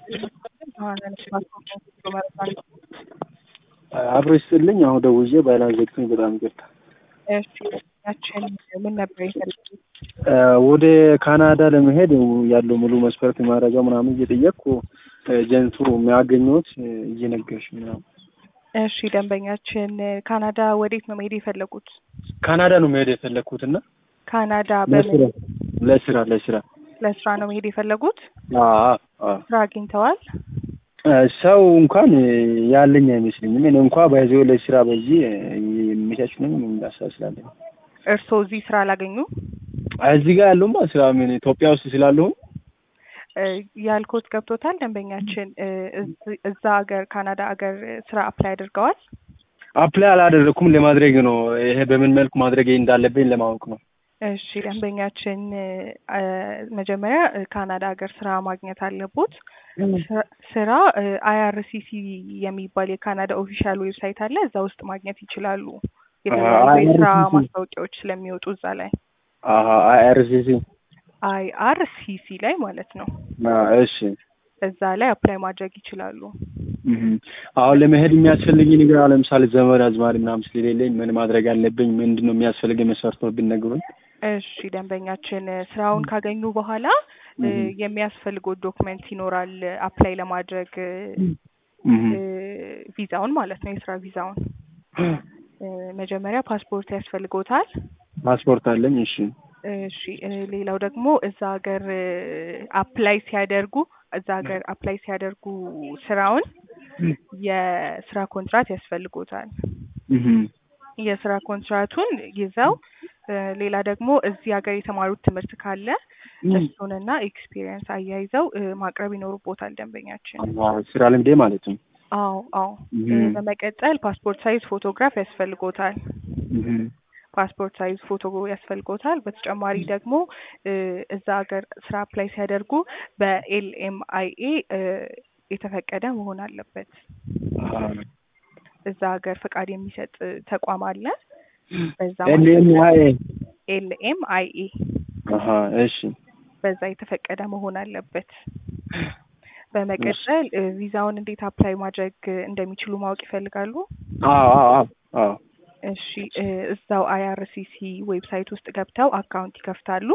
አብሮ ይስጥልኝ። አሁን ደውዬ ባይላን ዘግቶኝ በጣም ይቅርታ። እሺ ያችን ምን ነበር የፈለጉት? ወደ ካናዳ ለመሄድ ያለው ሙሉ መስፈርት ማድረጃ ምናምን እየጠየቅኩ ኤጀንቱ የሚያገኘት እየነገርሽ ምናምን። እሺ ደንበኛችን ካናዳ ወዴት ነው መሄድ የፈለጉት? ካናዳ ነው መሄድ የፈለግኩት እና ካናዳ ለስራ በምን ለስራ ለስራ ለስራ ነው መሄድ የፈለጉት? አዎ አዎ ስራ አግኝተዋል? ሰው እንኳን ያለኝ አይመስለኝም። እኔ እንኳ ባይዘው ለስራ በዚህ የሚመቻች ነው እንዳሳስላለኝ እርስዎ እዚህ ስራ አላገኙም? እዚህ ጋር ያለውማ ስራ ምን ኢትዮጵያ ውስጥ ስላለሁ እ ያልኮት ገብቶታል። ደንበኛችን እ እዝ- እዛ ሀገር ካናዳ ሀገር ስራ አፕላይ አድርገዋል? አፕላይ አላደረኩም ለማድረግ ነው። ይሄ በምን መልኩ ማድረግ እንዳለብኝ ለማወቅ ነው። እሺ ደንበኛችን እ መጀመሪያ እ ካናዳ ሀገር ስራ ማግኘት አለቦት። ስራ- ስራ አይአርሲሲ የሚባል የካናዳ ኦፊሻል ዌብሳይት አለ። እዛ ውስጥ ማግኘት ይችላሉ። የተለያዩ የስራ IRCC ማስታወቂያዎች ስለሚወጡ እዛ ላይ አሀ አይአርሲሲ አይአርሲሲ ላይ ማለት ነው። እሺ እዛ ላይ አፕላይ ማድረግ ይችላሉ። እህ አሁን ለመሄድ የሚያስፈልግ ነገር አለ። ለምሳሌ ዘመድ አዝማድ ምናምን ስለሌለኝ ምን ማድረግ አለብኝ? ምንድን ነው የሚያስፈልገኝ መስፈርት ነው ብትነግሩኝ። እሺ ደንበኛችን ስራውን ካገኙ በኋላ እ እህ የሚያስፈልገው ዶክመንት ይኖራል አፕላይ ለማድረግ እህ እ ቪዛውን ማለት ነው የስራ ቪዛውን እ መጀመሪያ ፓስፖርት ያስፈልጎታል። ፓስፖርት አለኝ። እሺ እሺ እ ሌላው ደግሞ እዛ ሀገር አፕላይ ሲያደርጉ እዛ ሀገር አፕላይ ሲያደርጉ ስራውን የስራ ኮንትራት ያስፈልጎታል። እህ የስራ ኮንትራቱን ይዘው እ ሌላ ደግሞ እዚህ ሀገር የተማሩት ትምህርት ካለ እሱንና ኤክስፒሪየንስ አያይዘው እ ማቅረብ ይኖርቦታል ደንበኛችን። አዎ ስራ ልምዴ ማለት ነው። አዎ አዎ እ እህ በመቀጠል ፓስፖርት ሳይዝ ፎቶግራፍ ያስፈልጎታል። እህ ፓስፖርት ሳይዝ ፎቶ ያስፈልጎታል። በተጨማሪ ደግሞ እ እዛ ሀገር ስራ አፕላይ ሲያደርጉ በኤልኤምአይኤ እ የተፈቀደ መሆን አለበት። አሀ እዛ ሀገር ፈቃድ የሚሰጥ ተቋም አለ። በዛ ኤልኤምአይ ኤልኤምአይኤ አሀ እሺ በዛ የተፈቀደ መሆን አለበት። በመቀጠል እ ቪዛውን እንዴት አፕላይ ማድረግ እንደሚችሉ ማወቅ ይፈልጋሉ? አዎ አዎ አዎ አዎ እሺ እ እዛው አይአርሲሲ ዌብሳይት ውስጥ ገብተው አካውንት ይከፍታሉ።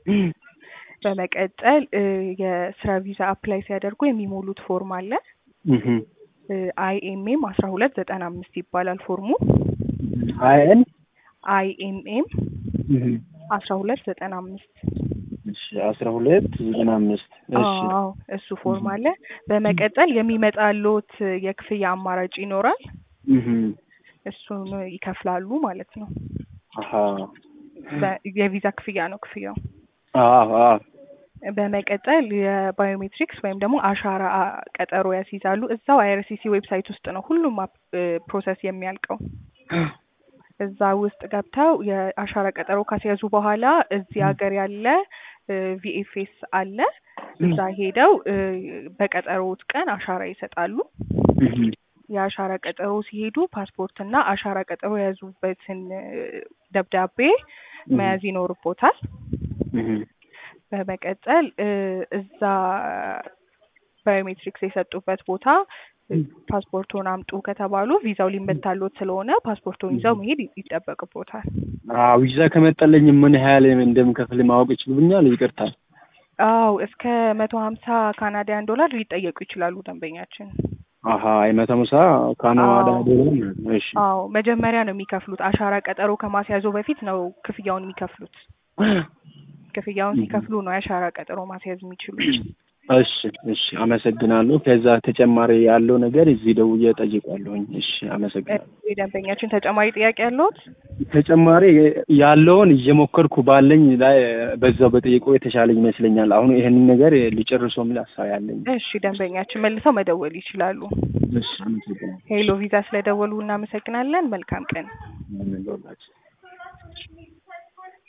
በመቀጠል እ የስራ ቪዛ አፕላይ ሲያደርጉ የሚሞሉት ፎርም አለ። እህ አይኤምኤም አስራ ሁለት ዘጠና አምስት ይባላል ፎርሙ። አይኤን አይኤምኤም እህ አስራ ሁለት ዘጠና አምስት እሺ አስራ ሁለት ዘጠና አምስት እሺ አዎ እሱ ፎርም አለ። በመቀጠል የሚመጣልዎት የክፍያ አማራጭ ይኖራል። እህ እሱን ይከፍላሉ ማለት ነው። አሀ በ- የቪዛ ክፍያ ነው ክፍያው። አዎ አዎ በመቀጠል የባዮሜትሪክስ ወይም ደግሞ አሻራ አ- ቀጠሮ ያስይዛሉ። እዛው አይአርሲሲ ዌብሳይት ውስጥ ነው ሁሉም አፕ- እ ፕሮሰስ የሚያልቀው። እዛ ውስጥ ገብተው የአሻራ ቀጠሮ ካስያዙ በኋላ እዚህ ሀገር ያለ ቪኤፍኤስ አለ። እዛ ሄደው እ በቀጠሮት ቀን አሻራ ይሰጣሉ። እህ የአሻራ ቀጠሮ ሲሄዱ ፓስፖርትና አሻራ ቀጠሮ የያዙበትን እ ደብዳቤ መያዝ ይኖርቦታል። እህ በመቀጠል እ እዛ ባዮሜትሪክስ የሰጡበት ቦታ እ ፓስፖርቶን አምጡ ከተባሉ ቪዛው ሊመታሎት ስለሆነ ፓስፖርቶን ይዘው መሄድ ይ- ይጠበቅቦታል። አዎ ቪዛ ከመጣልኝ ምን ያህል እንደምከፍል ማወቅ ይችሉብኛል? ይቅርታ። አው እስከ መቶ ሀምሳ ካናዳያን ዶላር ሊጠየቁ ይችላሉ ደንበኛችን። አሀ የመቶ ምሳ ካናዳ አዎ። ዶላር። እሺ አዎ መጀመሪያ ነው የሚከፍሉት። አሻራ ቀጠሮ ከማስያዙ በፊት ነው ክፍያውን የሚከፍሉት። ክፍያውን ሲከፍሉ ነው የአሻራ ቀጠሮ ማስያዝ የሚችሉት። እሺ እሺ አመሰግናለሁ። ከዛ ተጨማሪ ያለው ነገር እዚህ ደውዬ እጠይቃለሁኝ። እሺ አመሰግናለሁ። እ ደንበኛችን ተጨማሪ ጥያቄ ያለዎት? ተጨማሪ ያለውን እየሞከርኩ ባለኝ ላይ በዛው በጠይቆ የተሻለኝ ይመስለኛል። አሁን ይህንን ነገር ሊጨርሰው የሚል ሀሳብ ያለኝ። እሺ ደንበኛችን መልሰው መደወል ይችላሉ። እሺ አመሰግናለሁ። ሄሎ ቪዛ ስለደወሉ እናመሰግናለን። መልካም ቀን። አሜን።